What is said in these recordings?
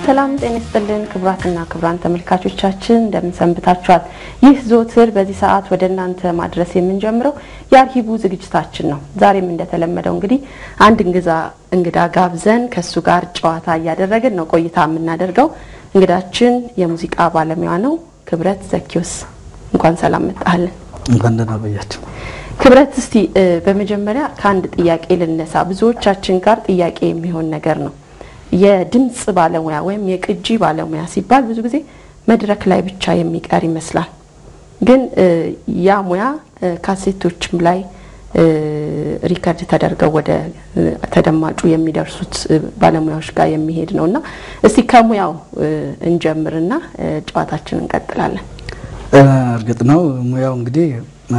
ሰላም ጤና ይስጥልን ክቡራትና ክቡራን ተመልካቾቻችን እንደምን ሰንብታችኋል? ይህ ዘወትር በዚህ ሰዓት ወደ እናንተ ማድረስ የምንጀምረው የአርሂቡ ዝግጅታችን ነው። ዛሬም እንደተለመደው እንግዲህ አንድ እንግዛ እንግዳ ጋብዘን ከሱ ጋር ጨዋታ እያደረግን ነው ቆይታ የምናደርገው። እንግዳችን የሙዚቃ ባለሙያ ነው ክብረት ዘኪዮስ። እንኳን ሰላም መጣህልን። እንኳን ደህና ቆያችሁ። ክብረት፣ እስቲ በመጀመሪያ ከአንድ ጥያቄ ልነሳ። ብዙዎቻችን ጋር ጥያቄ የሚሆን ነገር ነው የድምጽ ባለሙያ ወይም የቅጂ ባለሙያ ሲባል ብዙ ጊዜ መድረክ ላይ ብቻ የሚቀር ይመስላል። ግን ያ ሙያ ካሴቶችም ላይ ሪከርድ ተደርገው ወደ ተደማጩ የሚደርሱት ባለሙያዎች ጋር የሚሄድ ነው እና እስቲ ከሙያው እንጀምርና ጨዋታችን እንቀጥላለን። እርግጥ ነው ሙያው እንግዲህ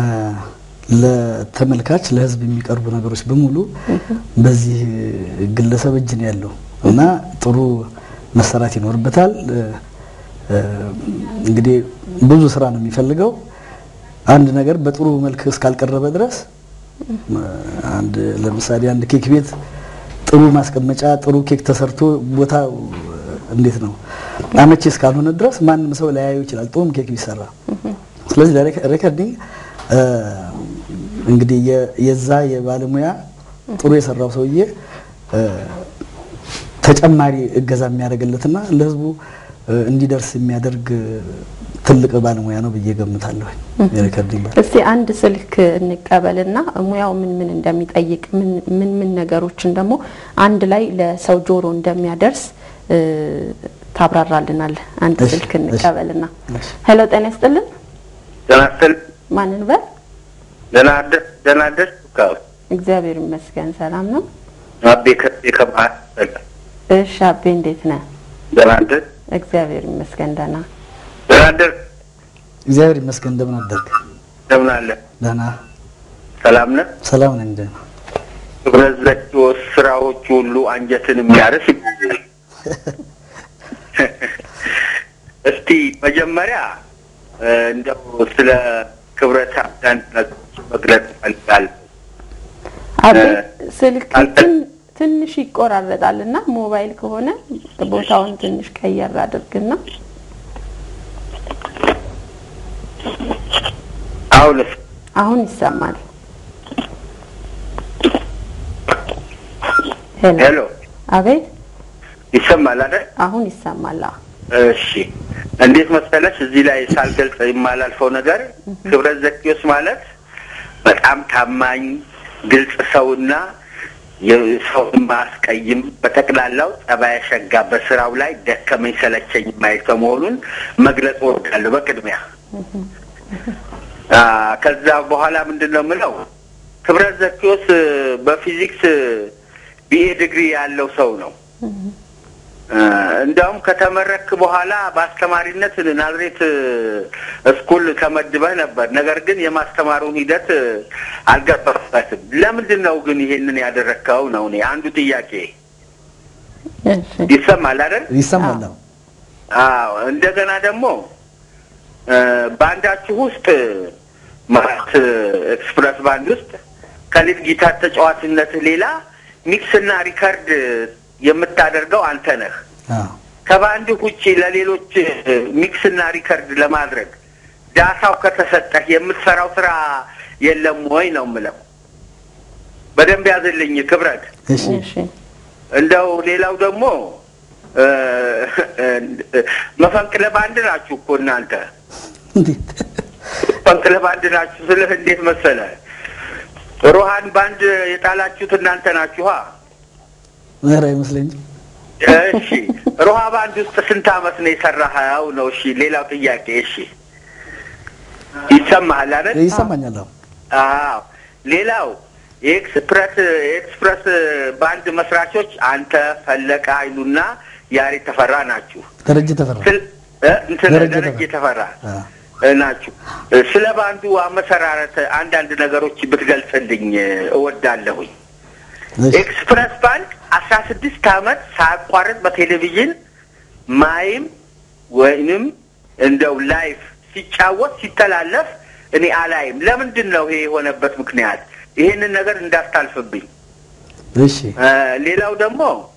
ለተመልካች ለሕዝብ የሚቀርቡ ነገሮች በሙሉ በዚህ ግለሰብ እጅ ነው ያለው እና ጥሩ መሰራት ይኖርበታል። እንግዲህ ብዙ ስራ ነው የሚፈልገው። አንድ ነገር በጥሩ መልክ እስካልቀረበ ድረስ አንድ ለምሳሌ አንድ ኬክ ቤት ጥሩ ማስቀመጫ፣ ጥሩ ኬክ ተሰርቶ ቦታ እንዴት ነው አመቺ እስካልሆነ ድረስ ማንም ሰው ላያየው ይችላል፣ ጥሩም ኬክ ቢሰራ። ስለዚህ ሬከርዲንግ እንግዲህ የዛ የባለሙያ ጥሩ የሰራው ሰውዬ ተጨማሪ እገዛ የሚያደርግለትና ለህዝቡ እንዲደርስ የሚያደርግ ትልቅ ባለሙያ ነው ብዬ ገምታለሁ። የሬከርዲንግ እስቲ አንድ ስልክ እንቀበልና ሙያው ምን ምን እንደሚጠይቅ ምን ምን ነገሮችን ደግሞ አንድ ላይ ለሰው ጆሮ እንደሚያደርስ ታብራራልናል። አንድ ስልክ እንቀበልና ሄሎ፣ ጤና ይስጥልን። ደህና ይስጥልኝ። ማንን በል? ደህና አደርሽ? እግዚአብሔር ይመስገን ሰላም ነው። አቤ ከቤ ከባህር እሺ፣ አቤ እንዴት ነህ? ደህና አደር እግዚአብሔር ይመስገን ደህና። ደህና አደር እግዚአብሔር ይመስገን። እንደምን አደርግ? እንደምን አለ? ደህና ሰላም ነህ? ሰላም ነኝ። ደህና ክብረት ዘኪዮስ ስራዎቹ ሁሉ አንጀትን የሚያርስ ይባላል። እስቲ መጀመሪያ እንደው ስለ ክብረት አንዳንድ ነገሮች መግለጽ እፈልጋለሁ። አቤ ስልክ ትንሽ ይቆራረጣል እና ሞባይል ከሆነ ቦታውን ትንሽ ቀየር አድርግና አሁንስ አሁን ይሰማል። ሄሎ፣ አቤት ይሰማል አይደል? አሁን ይሰማል። አዎ። እሺ እንዴት መሰለሽ እዚህ ላይ ሳልገልጽ የማላልፈው ነገር ክብረት ዘኪዮስ ማለት በጣም ታማኝ ግልጽ ሰውና የሰውን ማስቀይም በጠቅላላው ጸባይ ሸጋ በስራው ላይ ደከመኝ ሰለቸኝ የማይተው መሆኑን መግለጽ እወዳለሁ በቅድሚያ። ከዛ በኋላ ምንድን ነው የምለው ክብረት ዘኪዮስ በፊዚክስ ቢኤ ዲግሪ ያለው ሰው ነው። እንዲያውም ከተመረክ በኋላ በአስተማሪነት ናዝሬት ስኩል ተመድበህ ነበር። ነገር ግን የማስተማሩን ሂደት አልገባበትም። ለምንድን ነው ግን ይሄንን ያደረግከው ነው እኔ አንዱ ጥያቄ። ይሰማል አይደል? ይሰማል። አዎ። እንደገና ደግሞ ባንዳችሁ ውስጥ ማለት ኤክስፕረስ ባንድ ውስጥ ከሊድ ጊታር ተጫዋችነትህ ሌላ ሚክስና ሪከርድ የምታደርገው አንተ ነህ። ከባንድ ውጭ ለሌሎች ሚክስና ሪከርድ ለማድረግ ዳታው ከተሰጠህ የምትሰራው ስራ የለም ወይ ነው የምለው። በደንብ ያዝልኝ ክብረት። እንደው ሌላው ደግሞ መፈንቅለ ባንድ ናችሁ እኮ እናንተ መፈንቅለ ባንድ ናችሁ ስልህ እንዴት መሰለ ሮሃን ባንድ የጣላችሁት እናንተ ናችኋ። ምህር አይመስለኝም። እሺ ሮሃ ባንድ ውስጥ ስንት አመት ነው የሰራኸው? ነው እሺ። ሌላው ጥያቄ እሺ፣ ይሰማሃል አይደል? ይሰማኛል። አዎ። ሌላው የኤክስፕረስ የኤክስፕረስ ባንድ መስራቾች አንተ፣ ፈለቀ ኃይሉና ያሬድ ተፈራ ናችሁ። ደረጀ ተፈራ እንትን ደረጀ ተፈራ ናችሁ። ስለ ባንዱ አመሰራረት አንዳንድ ነገሮች ብትገልጽልኝ እወዳለሁኝ። ኤክስፕረስ ባንድ አስራ ስድስት አመት ሳያቋርጥ በቴሌቪዥን ማይም ወይንም እንደው ላይፍ ሲጫወት ሲተላለፍ እኔ አላይም። ለምንድን ነው ይሄ የሆነበት ምክንያት? ይሄንን ነገር እንዳስታልፍብኝ። እሺ ሌላው ደግሞ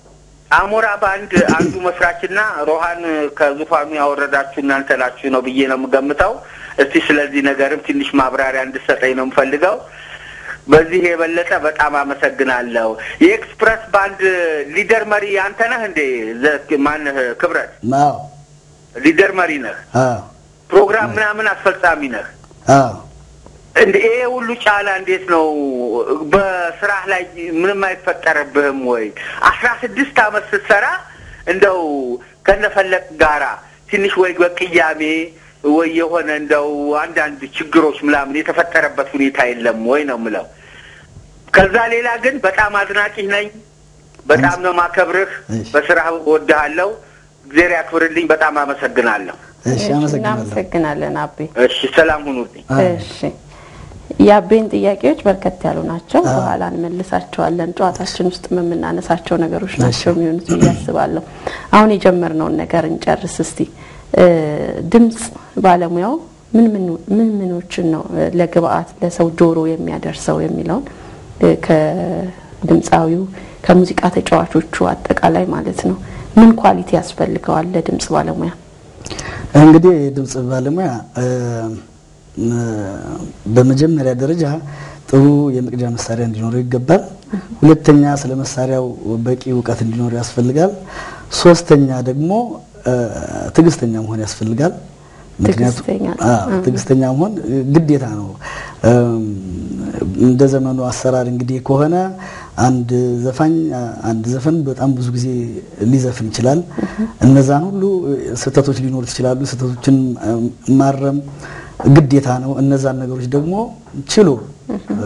አሞራ ባንድ አንዱ መስራችና ሮሃን ከዙፋኑ ያወረዳችሁ እናንተ ናችሁ ነው ብዬ ነው የምገምተው። እስቲ ስለዚህ ነገርም ትንሽ ማብራሪያ እንድሰጠኝ ነው የምፈልገው። በዚህ የበለጠ በጣም አመሰግናለሁ። የኤክስፕረስ ባንድ ሊደር መሪ አንተ ነህ እንዴ? ዘ- ማነህ? ክብረት አዎ ሊደር መሪ ነህ። አዎ ፕሮግራም ምናምን አስፈጻሚ ነህ። አዎ እንደ ይሄ ሁሉ ጫና እንዴት ነው በስራህ ላይ ምንም አይፈጠርብህም ወይ? አስራ ስድስት አመት ስትሰራ እንደው ከነፈለቅ ጋራ ትንሽ ወይ በቅያሜ ወይ የሆነ እንደው አንዳንድ ችግሮች ምናምን የተፈጠረበት ሁኔታ የለም ወይ ነው ምለው። ከዛ ሌላ ግን በጣም አድናቂህ ነኝ። በጣም ነው ማከብርህ። እሺ። በስራህ እወድሃለሁ። እግዜር ያክብርልኝ። በጣም አመሰግናለሁ። እሺ አመሰግናለሁ። እናመሰግናለን አቤ። እሺ፣ ሰላም ሁኑልኝ። አዎ። እሺ የአቤን ጥያቄዎች በርከት ያሉ ናቸው። አዎ። በኋላ እንመልሳቸዋለን። ጨዋታችን ውስጥ የምናነሳቸው ነገሮች ናቸው የሚሆኑት ብዬ አስባለሁ። አሁን የጀመርነውን ነገር እንጨርስ እስቲ። እ፣ ድምጽ ባለሙያው ምን ምን ምን ምኖችን ነው እ፣ ለግብአት ለሰው ጆሮ የሚያደርሰው የሚለውን እ፣ ከድምፃዊው ከሙዚቃ ተጫዋቾቹ አጠቃላይ ማለት ነው ምን ኳሊቲ ያስፈልገዋል ለድምጽ ባለሙያ? እንግዲህ የድምጽ ባለሙያ እ፣ እ፣ በመጀመሪያ ደረጃ ጥሩ የመቅጃ መሳሪያ እንዲኖረው ይገባል። ሁለተኛ ስለ መሳሪያው በቂ እውቀት እንዲኖረው ያስፈልጋል። ሶስተኛ ደግሞ እ፣ ትዕግስተኛ መሆን ያስፈልጋል። ምክንያቱም ትዕግስተኛ አዎ፣ ትዕግስተኛ መሆን ግዴታ ነው። እም፣ እንደ ዘመኑ አሰራር እንግዲህ ከሆነ አንድ ዘፋኝ አንድ ዘፈን በጣም ብዙ ጊዜ ሊዘፍን ይችላል። እነዛን ሁሉ ስህተቶች ሊኖሩት ይችላሉ። ስህተቶችን እም፣ ማረም ግዴታ ነው። እነዛን ነገሮች ደግሞ ችሎ እ፣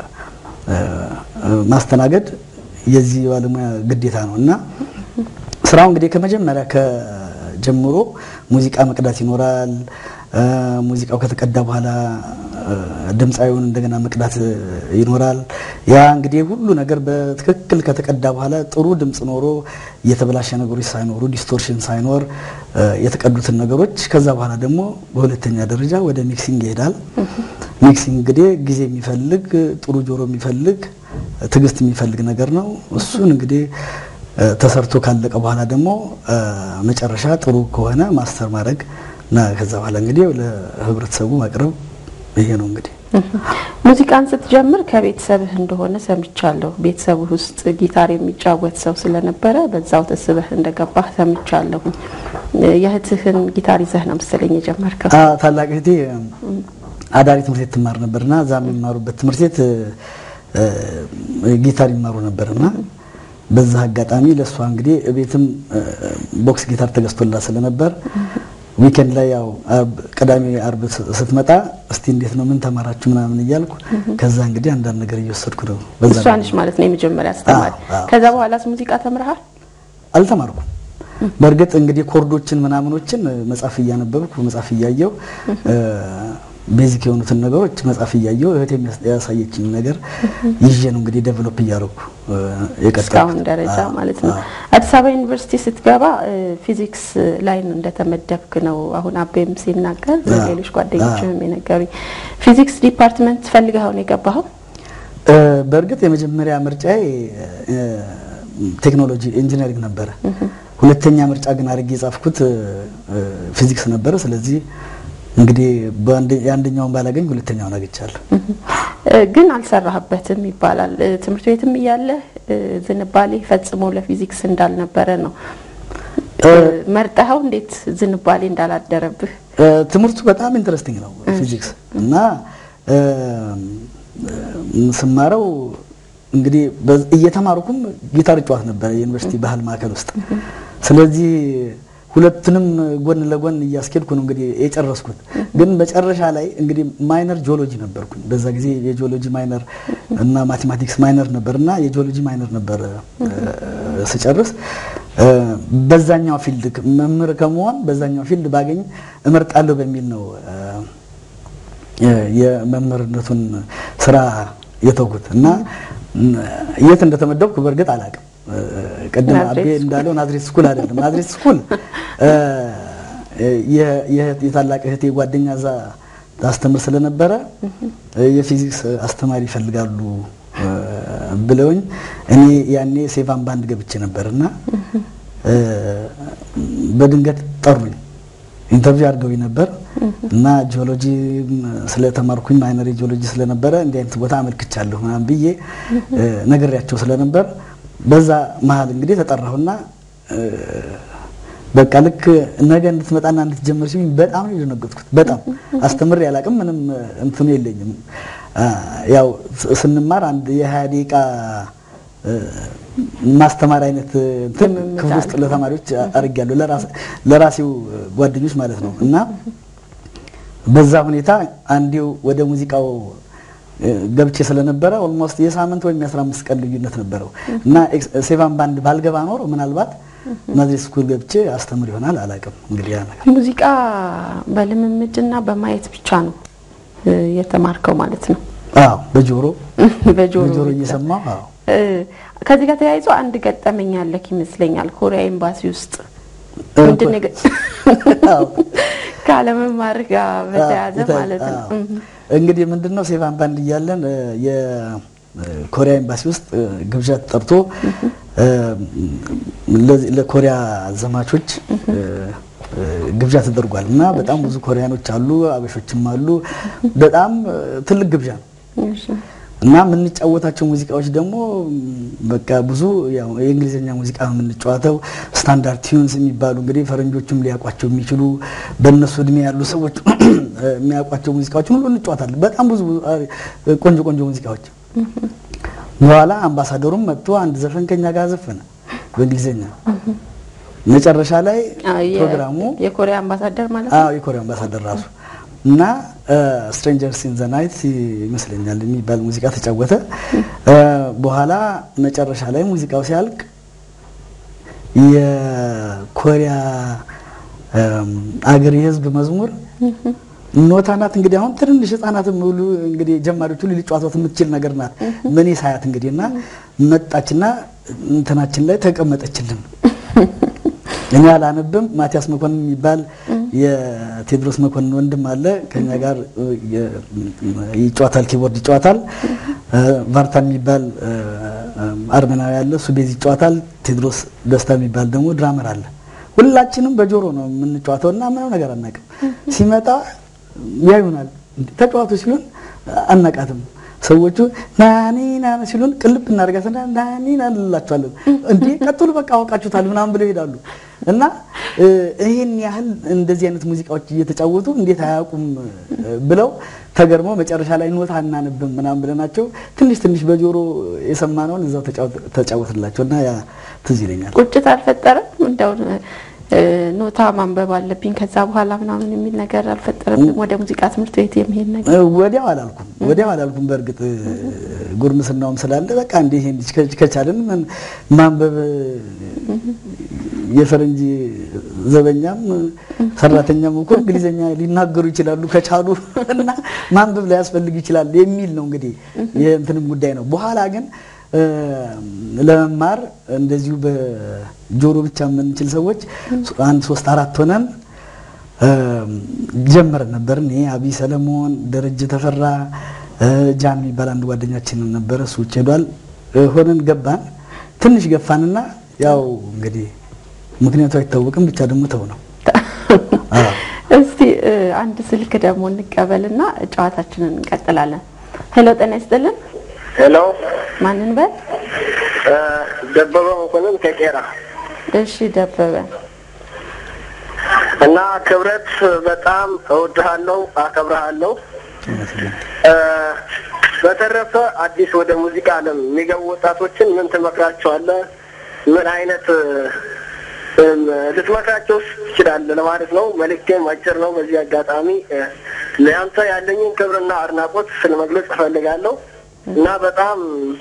እ፣ ማስተናገድ የዚህ ባለሙያ ግዴታ ነው እና ስራው እንግዲህ ከመጀመሪያ ከጀምሮ ሙዚቃ መቅዳት ይኖራል። እ፣ ሙዚቃው ከተቀዳ በኋላ እ፣ ድምፃዊውን እንደገና መቅዳት ይኖራል። ያ እንግዲህ ሁሉ ነገር በትክክል ከተቀዳ በኋላ ጥሩ ድምፅ ኖሮ የተበላሸ ነገሮች ሳይኖሩ ዲስቶርሽን ሳይኖር እ፣ የተቀዱትን ነገሮች ከዛ በኋላ ደግሞ በሁለተኛ ደረጃ ወደ ሚክሲንግ ይሄዳል። ሚክሲንግ እንግዲህ ጊዜ የሚፈልግ ጥሩ ጆሮ የሚፈልግ ትዕግስት የሚፈልግ ነገር ነው። እሱን እንግዲህ እ፣ ተሰርቶ ካለቀ በኋላ ደግሞ እ፣ መጨረሻ ጥሩ ከሆነ ማስተር ማድረግ እና ከዛ በኋላ እንግዲህ ለህብረተሰቡ ማቅረብ ይሄ ነው እንግዲህ። ሙዚቃን ስትጀምር ከቤተሰብህ እንደሆነ ሰምቻለሁ። ቤተሰብህ ውስጥ ጊታር የሚጫወት ሰው ስለነበረ በዛው ተስበህ እንደገባህ ሰምቻለሁ። የእህትህን ጊታር ይዘህ ነው መሰለኝ የጀመርከው። አ ታላቅ እህቴ አዳሪ ትምህርት ቤት ትማር ነበርና እዛ የሚማሩበት ትምህርት ቤት እ፣ ጊታር ይማሩ ነበርና በዛ አጋጣሚ ለእሷ እንግዲህ ቤትም ቦክስ ጊታር ተገዝቶላት ስለነበር ዊኬንድ ላይ ያው አርብ ቅዳሜ አርብ ስ- ስትመጣ እስቲ እንዴት ነው ምን ተማራችሁ ምናምን እያልኩ ከዛ እንግዲህ አንዳንድ ነገር እየወሰድኩ ነው። በዛ እሷ ነች ማለት ነው የመጀመሪያ አስተማሪ። አዎ፣ አዎ። ከዛ በኋላስ ሙዚቃ ተምረሃል? አልተማርኩም። በእርግጥ እንግዲህ ኮርዶችን ምናምኖችን መጽሐፍ እያነበብኩ መጽሐፍ እያየው ቤዚክ የሆኑትን ነገሮች መጽሐፍ እያየው እህቴ የሚያስ- ያሳየችኝ ነገር ይዤ ነው እንግዲህ ዴቨሎፕ እያደረኩ የቀጠልኩት። እስካሁን ደረጃ አዎ፣ ማለት ነው። አዎ። አዲስ አበባ ዩኒቨርሲቲ ስትገባ እ፣ ፊዚክስ ላይ ነው እንደተመደብክ ነው አሁን አቤም ሲናገር አዎ፣ ሌሎች ጓደኞችም የነገሩኝ። ፊዚክስ ዲፓርትመንት ፈልገኸው ነው የገባኸው? እ፣ በእርግጥ የመጀመሪያ ምርጫዬ እ፣ ቴክኖሎጂ ኢንጂነሪንግ ነበረ። ሁለተኛ ምርጫ ግን አድርጌ የጻፍኩት እ፣ ፊዚክስ ነበረ። ስለዚህ እንግዲህ በአንደ- የአንደኛውን ባላገኝ ሁለተኛውን አግኝቻለሁ። እ፣ ግን አልሰራህበትም ይባላል። እ፣ ትምህርት ቤትም እያለ እ፣ ዝንባሌ ፈጽሞ ለፊዚክስ እንዳልነበረ ነው እ፣ መርጠኸው እንዴት ዝንባሌ እንዳላደረብህ እ፣ ትምህርቱ በጣም ኢንትረስቲንግ ነው ፊዚክስ እና እ፣ እ፣ ስማረው እንግዲህ በ- እየተማርኩም ጊታር እጫወት ነበረ የዩኒቨርሲቲ ባህል ማዕከል ውስጥ። ስለዚህ ሁለቱንም ጎን ለጎን እያስኬድኩ ነው እንግዲህ የጨረስኩት። ግን መጨረሻ ላይ እንግዲህ ማይነር ጂኦሎጂ ነበርኩኝ። በዛ ጊዜ የጂኦሎጂ ማይነር እና ማቴማቲክስ ማይነር ነበር እና የጂኦሎጂ ማይነር ነበር እ፣ ስጨርስ እ፣ በዛኛው ፊልድ ክ- መምህር ከመሆን በዛኛው ፊልድ ባገኝ እመርጣለሁ በሚል ነው እ፣ የ- የመምህርነቱን ስራ የተውኩት እና ም፣ የት እንደተመደብኩ በእርግጥ አላውቅም። እ፣ ቅድም ናዝሬት አቤ ስኩል። እንዳለው ናዝሬት ስኩል አይደለም። ናዝሬት ስኩል እ፣ የ- የእህት- የታላቅ እህቴ ጓደኛ እዛ ታስተምር ስለነበረ እ፣ የፊዚክስ አስተማሪ ይፈልጋሉ እ፣ ብለውኝ እኔ ያኔ ሴቫን ባንድ ገብቼ ነበር እና እ፣ በድንገት ጠሩኝ። ኢንተርቪው አድርገውኝ ነበር እና ጂኦሎጂ ስለተማርኩኝ ማይነሪ ጂኦሎጂ ስለነበረ እንዲህ አይነት ቦታ አመልክቻለሁ ምናምን ብዬ እ፣ ነግሬያቸው ስለነበር በዛ መሀል እንግዲህ ተጠራሁና እ፣ በቃ ልክ ነገ እንድትመጣና እንድትጀምር ሲሉኝ በጣም ነው የደነገጥኩት። በጣም አስተምሬ አላውቅም፣ ምንም እንትኑ የለኝም። አ፣ ያው ስ- ስንማር አንድ የሀያ ደቂቃ እ፣ ማስተማር አይነት እንትን ልምምድ ክፍል ውስጥ አለ። ለተማሪዎች አድርጌያለሁ፣ ለራስ- ለራሴው ጓደኞች ማለት ነው እና በዛ ሁኔታ አንዴው ወደ ሙዚቃው እ፣ ገብቼ ስለነበረ ኦልሞስት የሳምንት ወይም የአስራ አምስት ቀን ልዩነት ነበረው እና ኤክስ- ሴቫን ባንድ ባልገባ ኖሮ ምናልባት ናዝሬት ስኩል ገብቼ አስተምር ይሆናል አላውቅም። እንግዲህ ያ ነገር ሙዚቃ በልምምድና በማየት ብቻ ነው እ፣ የተማርከው ማለት ነው። አዎ፣ በጆሮ በጆሮ በጆሮ ብቻ። እየሰማሁ አዎ እ፣ ከዚህ ጋር ተያይዞ አንድ ገጠመኝ ያለክ ይመስለኛል። ኮሪያ ኤምባሲ ውስጥ እ፣ ምንድን ነው የገ- አዎ። ካለመማር ጋር በተያያዘ አዎ፣ ማለት ነው። አዎ። እንግዲህ ምንድነው ሴቫን ባንድ እያለን እ፣ የኮሪያ ኤምባሲ ውስጥ እ፣ ግብዣ ተጠርቶ እ፣ ለዚህ- ለኮሪያ ዘማቾች እ፣ እ፣ ግብዣ ተደርጓል እና በጣም ብዙ ኮሪያኖች አሉ፣ አበሾችም አሉ። በጣም እ፣ ትልቅ ግብዣ ነው። እሺ። እና የምንጫወታቸው ሙዚቃዎች ደግሞ ም፣ በቃ ብዙ ያው የእንግሊዝኛ ሙዚቃ ነው የምንጫወተው። ስታንዳርድ ቲዩንስ የሚባሉ እንግዲህ ፈረንጆቹም ሊያውቋቸው የሚችሉ በእነሱ እድሜ ያሉ ሰዎች የሚያውቋቸው ሙዚቃዎችን ሁሉ እንጫወታለን። በጣም ብዙ አ፣ ቆንጆ ቆንጆ ሙዚቃዎች። በኋላ አምባሳደሩም መጥቶ አንድ ዘፈን ከኛ ጋር ዘፈነ በእንግሊዝኛ። መጨረሻ ላይ አዎ፣ የ- ፕሮግራሙ የኮሪያ አምባሳደር ማለት ነው። አዎ የኮሪያ አምባሳደር ራሱ እና ስትሬንጀርስ ኢን ዘ ናይት ይመስለኛል የሚባል ሙዚቃ ተጫወተ። እ፣ በኋላ መጨረሻ ላይ ሙዚቃው ሲያልቅ የኮሪያ እም፣ አገር የህዝብ መዝሙር ኖታ ናት። እንግዲህ አሁን ትንንሽ ህጻናትም ሁሉ እንግዲህ ጀማሪዎች ሁሉ ሊጫወቷት የምትችል ነገር ናት። ምን ሳያት እንግዲህ እና መጣችና እንትናችን ላይ ተቀመጠችልን። እኔ አላነብም። ማቲያስ መኮንን የሚባል የቴዎድሮስ መኮንን ወንድም አለ ከኛ ጋር እ፣ የ- ይጫወታል፣ ኪቦርድ ይጫወታል። እ፣ ቫርታ የሚባል እ፣ አርመናዊ አለ፣ እሱ ቤዝ ይጫወታል። ቴዎድሮስ ደስታ የሚባል ደግሞ ድራመር አለ። ሁላችንም በጆሮ ነው የምንጫወተው እና ምንም ነገር አናውቅም። ሲመጣ ያዩናል። እንዴ ተጫዋቱ ሲሉን አናቃትም። ሰዎቹ ናኒ ናኒ ሲሉን ቅልብ እናደርጋትና ናኒ ናኒ እንላቸዋለን። እንዴ ቀጥሉ በቃ አወቃችሁታል ምናምን ብለው ይሄዳሉ። እና እ፣ ይሄን ያህል እንደዚህ አይነት ሙዚቃዎች እየተጫወቱ እንዴት አያውቁም እ፣ ብለው ተገርመው መጨረሻ ላይ ኖታ አናነብም ምናምን ብለናቸው ትንሽ ትንሽ በጆሮ የሰማነውን እዛው ተጫወት- ተጫወትላቸው እና ያ ትዝ ይለኛል። ቁጭት አልፈጠረም? እንደው እ፣ ኖታ ማንበብ አለብኝ ከዛ በኋላ ምናምን የሚል ነገር አልፈጠረም? ወደ ሙዚቃ ትምህርት ቤት የሚሄድ ነገር እ፣ ወዲያው አላልኩም ወዲያው አላልኩም። በእርግጥ እ፣ ጉርምስናውም ስላለ በቃ እንዲህ ይሄን ከ- ከቻልን ምን ማንበብ እ፣ የፈረንጅ ዘበኛም እ፣ ሰራተኛም እኮ እንግሊዘኛ ሊናገሩ ይችላሉ ከቻሉ እና ማንበብ ላያስፈልግ ይችላል የሚል ነው እንግዲህ የእንትንም ጉዳይ ነው። በኋላ ግን እ፣ ለመማር እንደዚሁ በጆሮ ብቻ የምንችል ሰዎች አንድ ሶስት አራት ሆነን ጀመረን ነበር። እኔ አብይ ሰለሞን፣ ደረጀ ተፈራ፣ እ፣ ጃን የሚባል አንድ ጓደኛችን ነበረ። እሱ ውጭ ሄዷል። እ፣ ሆነን ገባን። ትንሽ ገፋንና ያው እንግዲህ ምክንያቱ አይታወቅም። ብቻ ደግሞ ተው ነው። አዎ። እስቲ እ፣ አንድ ስልክ ደግሞ እንቀበልና ጨዋታችንን እንቀጥላለን። ሄሎ ጤና ይስጥልን። ሄሎ ማንን በል? እ፣ ደበበ መኮንን ከቄራ እሺ ደበበ እና ክብረት በጣም እወድሃለሁ፣ አከብረሃለሁ። እ፣ በተረፈ አዲስ ወደ ሙዚቃ ዓለም የሚገቡ ወጣቶችን ምን ትመክራቸዋለህ? ምን አይነት እም፣ ልትመክራቸው ትችላለህ ለማለት ነው። መልእክቴም አጭር ነው። በዚህ አጋጣሚ እ፣ ለአንተ ያለኝን ክብርና አድናቆት ስለመግለጽ እፈልጋለሁ እና በጣም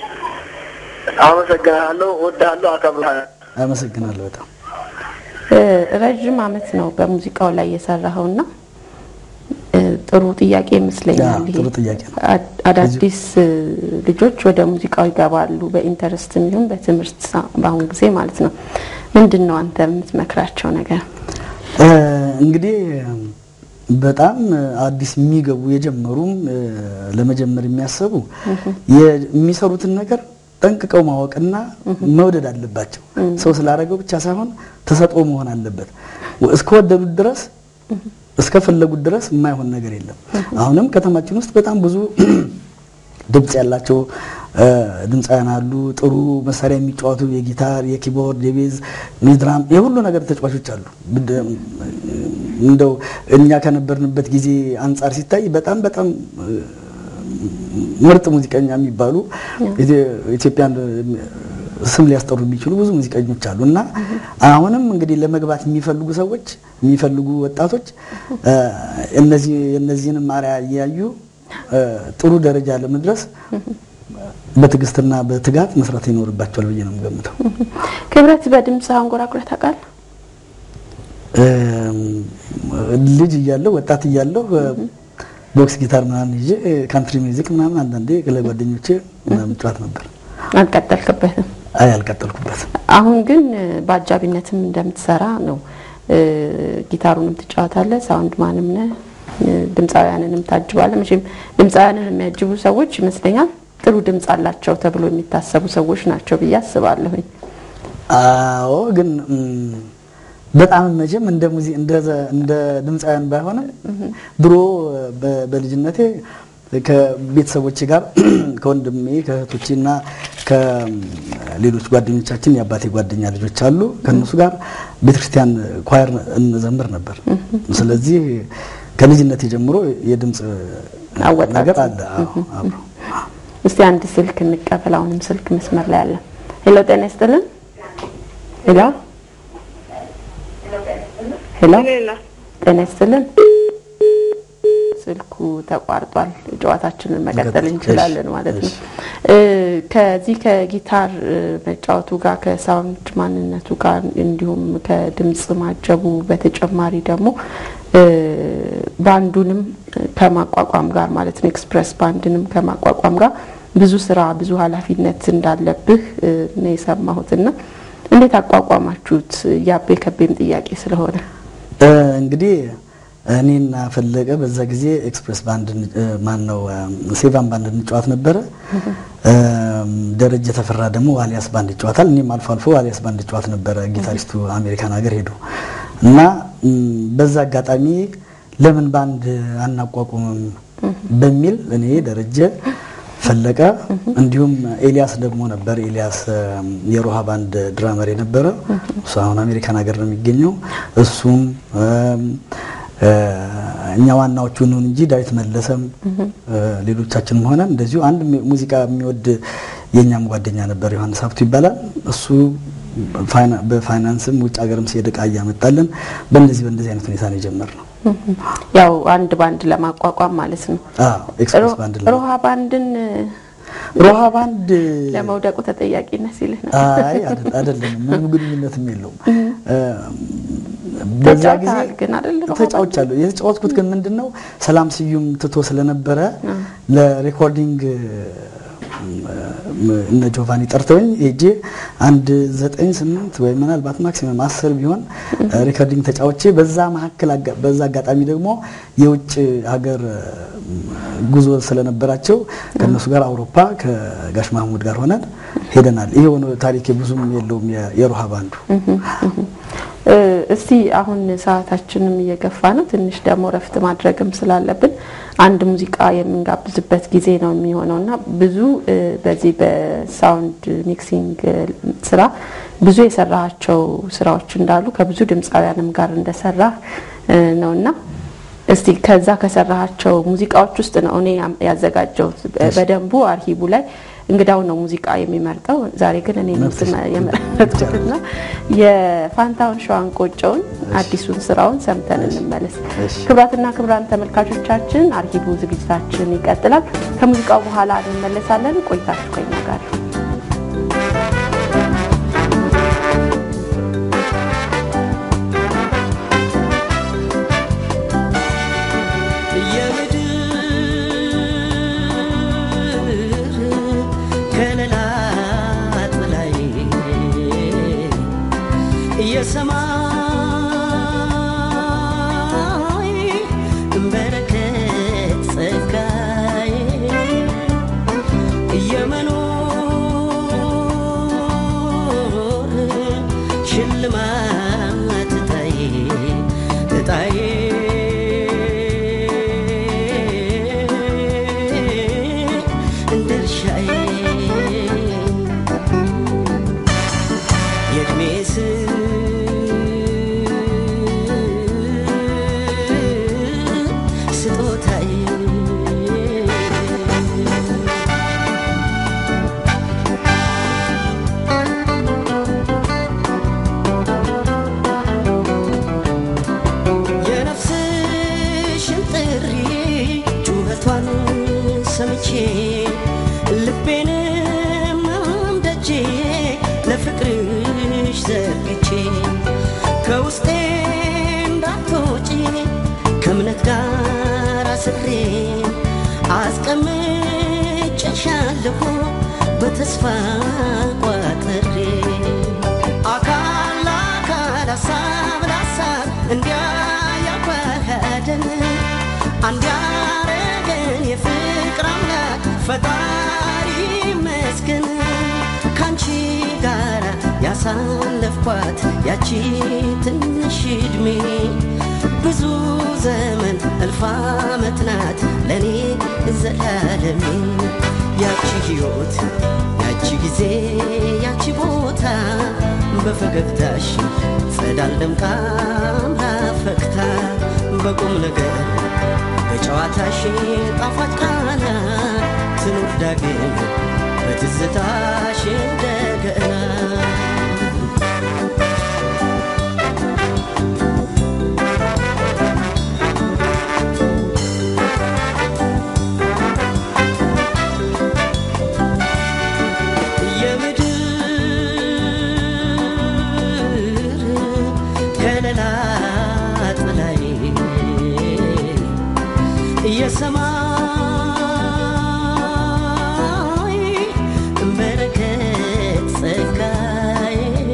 አመሰግናለሁ፣ እወድሃለሁ፣ አከብረሃለሁ። አመሰግናለሁ በጣም እ፣ ረዥም አመት ነው በሙዚቃው ላይ የሰራኸውና እ፣ ጥሩ ጥያቄ ይመስለኛል። ያ፣ ይሄ ጥሩ ጥያቄ ነው። አድ- አዳዲስ እ፣ ልጆች ወደ ሙዚቃው ይገባሉ በኢንተረስት ይሁን በትምህርት ሳ- በአሁን ጊዜ ማለት ነው። ምንድን ነው አንተ የምትመክራቸው ነገር? እ፣ እንግዲህ በጣም አዲስ የሚገቡ የጀመሩም ለመጀመር የሚያሰቡ የሚሰሩትን ነገር ጠንቅቀው ማወቅና መውደድ አለባቸው። ሰው ስላደረገው ብቻ ሳይሆን ተሰጥኦ መሆን አለበት። እስከወደዱት ድረስ እስከፈለጉት ድረስ የማይሆን ነገር የለም። አሁንም ከተማችን ውስጥ በጣም ብዙ ድምፅ ያላቸው ድምፃውያን አሉ። ጥሩ መሳሪያ የሚጫወቱ የጊታር፣ የኪቦርድ፣ የቤዝ፣ የድራም የሁሉ ነገር ተጫዋቾች አሉ። እንደው እኛ ከነበርንበት ጊዜ አንጻር ሲታይ በጣም በጣም ምርጥ ሙዚቀኛ የሚባሉ ኢትዮጵያን ስም ሊያስጠሩ የሚችሉ ብዙ ሙዚቀኞች አሉ እና አሁንም እንግዲህ ለመግባት የሚፈልጉ ሰዎች የሚፈልጉ ወጣቶች እነዚህ የእነዚህንም አርአያ እያዩ ጥሩ ደረጃ ለመድረስ በትዕግስትና በትጋት መስራት ይኖርባቸዋል ብዬ ነው የምገምተው። ክብረት በድምፅ አንጎራጉረህ ታውቃለህ? ልጅ እያለሁ ወጣት እያለሁ ቦክስ ጊታር ምናምን ይዤ ካንትሪ ሚውዚክ ምናምን አንዳንዴ ለጓደኞቼ ምናምን ጨዋት ነበር። አልቀጠልክበትም? አይ አልቀጠልኩበትም። አሁን ግን በአጃቢነትም እንደምትሰራ ነው። ጊታሩንም ትጫወታለህ፣ ሳውንድ ማንም ነህ፣ ድምፃውያንንም ታጅባለህ። መቼም ድምፃውያንን የሚያጅቡ ሰዎች ይመስለኛል ጥሩ ድምፅ አላቸው ተብሎ የሚታሰቡ ሰዎች ናቸው ብዬ አስባለሁኝ። አዎ ግን በጣም መቼም እንደ ሙዚ እንደ እንደ ድምፃውያን ባይሆንም ድሮ በልጅነቴ ከቤተሰቦቼ ጋር ከወንድሜ ከእህቶቼ እና ከሌሎች ጓደኞቻችን የአባቴ ጓደኛ ልጆች አሉ። ከእነሱ ጋር ቤተክርስቲያን ኳየር እንዘምር ነበር። ስለዚህ ከልጅነቴ ጀምሮ የድምፅ ነገር አለ አብሮ። እስቲ አንድ ስልክ እንቀበል። አሁንም ስልክ መስመር ላይ አለ። ሄሎ፣ ጤና ይስጥልን። ሄሎ ሄሎ፣ ጤና ይስጥልን። ስልኩ ተቋርጧል። ጨዋታችንን መቀጠል እንችላለን ማለት ነው። ከዚህ ከጊታር መጫወቱ ጋር ከሳውንድ ማንነቱ ጋር እንዲሁም ከድምፅ ማጀቡ በተጨማሪ ደግሞ ባንዱንም ከማቋቋም ጋር ማለት ነው ኤክስፕረስ ባንድንም ከማቋቋም ጋር ብዙ ስራ ብዙ ኃላፊነት እንዳለብህ ነው የሰማሁትና እንዴት አቋቋማችሁት? ያቤ ከቤም ጥያቄ ስለሆነ እንግዲህ እኔና ፈለቀ በዛ ጊዜ ኤክስፕሬስ ባንድ ማን ነው ሴቫን ባንድ እንጫወት ነበረ። ደረጀ ተፈራ ደግሞ ዋሊያስ ባንድ ይጫወታል። እኔም አልፎ አልፎ ዋሊያስ ባንድ ይጫወት ነበረ። ጊታሪስቱ አሜሪካን ሀገር ሄዱ እና በዛ አጋጣሚ ለምን ባንድ አናቋቁምም በሚል እኔ ደረጀ ፈለቀ እንዲሁም ኤልያስ ደግሞ ነበር። ኤልያስ የሮሃ ባንድ ድራመር የነበረ እሱ አሁን አሜሪካን ሀገር ነው የሚገኘው። እሱም እኛ ዋናዎቹ ነን እንጂ ዳዊት መለሰም ሌሎቻችንም ሆነን እንደዚሁ አንድ ሙዚቃ የሚወድ የእኛም ጓደኛ ነበር፣ ዮሐንስ ሀብቱ ይባላል። እሱ በፋይናንስም ውጭ ሀገርም ሲሄድ እቃ እያመጣልን በእንደዚህ በእንደዚህ አይነት ሁኔታ ነው የጀመርነው። ያው አንድ ባንድ ለማቋቋም ማለት ነው። ኤክስፕሬስ ባንድ ሮሃ ባንድን ሮሃ ባንድ ለመውደቁ ተጠያቂነት ሲልህ ነው። አይ አይደለም፣ ምንም ግንኙነትም የለውም። በዛ ጊዜ ተጫውተሃል ግን አይደለም? ተጫውቻለሁ። የተጫወትኩት ግን ምንድን ነው ሰላም ስዩም ትቶ ስለነበረ ለሬኮርዲንግ እነ ጆቫኒ ጠርተውኝ ሄጄ አንድ ዘጠኝ ስምንት ወይ ምናልባት ማክሲመም አስር ቢሆን ሪከርዲንግ ተጫውቼ በዛ መካከል በዛ አጋጣሚ ደግሞ የውጭ ሀገር ጉዞ ስለነበራቸው ከእነሱ ጋር አውሮፓ ከጋሽ ማህሙድ ጋር ሆነን ሄደናል። ይሄ ሆነ ታሪክ ብዙም የለውም የሮሃ ባንዱ። እስቲ አሁን ሰዓታችንም እየገፋ ነው። ትንሽ ደግሞ ረፍት ማድረግም ስላለብን አንድ ሙዚቃ የምንጋብዝበት ጊዜ ነው የሚሆነው እና ብዙ በዚህ በሳውንድ ሚክሲንግ ስራ ብዙ የሰራሃቸው ስራዎች እንዳሉ ከብዙ ድምፃውያንም ጋር እንደሰራ ነው እና እስቲ ከዛ ከሰራሃቸው ሙዚቃዎች ውስጥ ነው እኔ ያዘጋጀሁት በደንቡ አርሂቡ ላይ እንግዳው ነው ሙዚቃ የሚመርጠው። ዛሬ ግን እኔ የመረጥኩትና የፋንታውን ሸዋን ቆጨውን አዲሱን ስራውን ሰምተን እንመለስ። ክቡራትና ክቡራን ተመልካቾቻችን አርሂቡ ዝግጅታችን ይቀጥላል። ከሙዚቃው በኋላ እንመለሳለን። ቆይታችሁ ከኛ ጋር የሰማይ ሽልማት እጣዬ እጣዬ ድርሻዬ የእድሜ ስጦታዬ የነፍስሽን ጥሪ ጩኸቷን ሰምቼ ልቤንም ደጄ ለፍቅርሽ ዘርግቼ ከውስጤ እንዳትወጪ ከእምነት ጋር አስሬ አስቀምጬሻለሁ በተስፋ ቋጥሬ አካል ለአካል ሀሳብ ለሀሳብ እንዲያ ያዋሃደን አንድ ያረገን የፍቅር አምላክ ፈጣሪ ይመስገን ካንቺ ጋራ ያሳለፍኳት ያቺ ትንሽ ዕድሜ ብዙ ዘመን እልፍ ዓመት ናት ለእኔ ዘላለሜ ያቺ ሕይወት ያቺ ጊዜ ያቺ ቦታ በፈገግታሽ ጸዳል ደምቃ አምራ ፈክታ በቁም ነገር በጨዋታሽ ጣፋጭ ቃና ትኑር ዳግም በትዝታሽ እንደገና የምድር ከለላ ጥላይ የሰማይ በረከት ጸጋዬ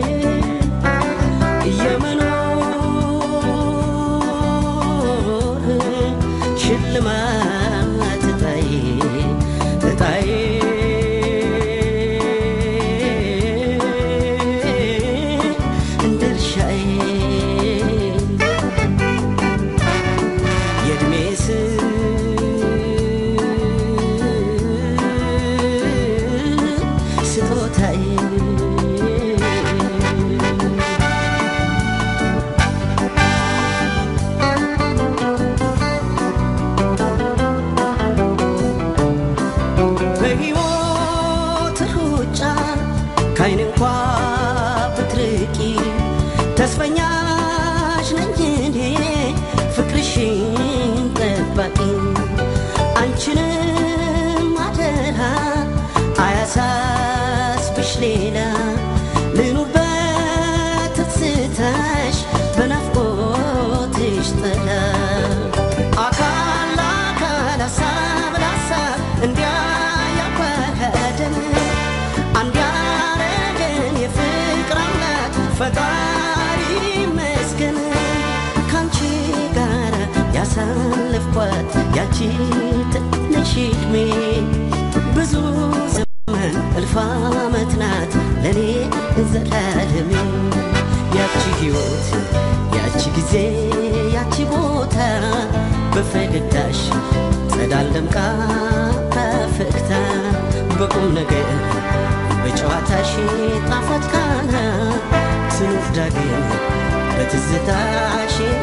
የመኖር ሽልማት እጣዬ እጣዬ ድርሻዬ የእድሜ ስጦታዬ በሕይወት ሩጫ ካይን እንኳ ብትርቂ ተስፈኛሽ ነኝ እኔ ፍቅርሽን ጠባቂ አንቺንም አደራ አያሳስብሽ ሌላ ልኑር በትዝታሽ በናፍቆትሽ ጥላ አካል ለአካል ሀሳብ ለሀሳብ እንዲያ ያዋሃደን አንድ ያረገን የፍቅር አምላክ ፈጣሪ ይመስገን ካንቺ ጋር ያሳለፍኳት ያቺ ትንሽ ዕድሜ ብዙ ዘመን እልፍ ዓመት ናት ለእኔ ዘላለሜ ያቺ ሕይወት ያቺ ጊዜ ያቺ ቦታ በፈገግታሽ ጸዳል ደምቃ ፈክታ በቁም ነገር በጨዋታሽ ጣፋጭ ቃና ትኑር ዳግም በትዝታሽ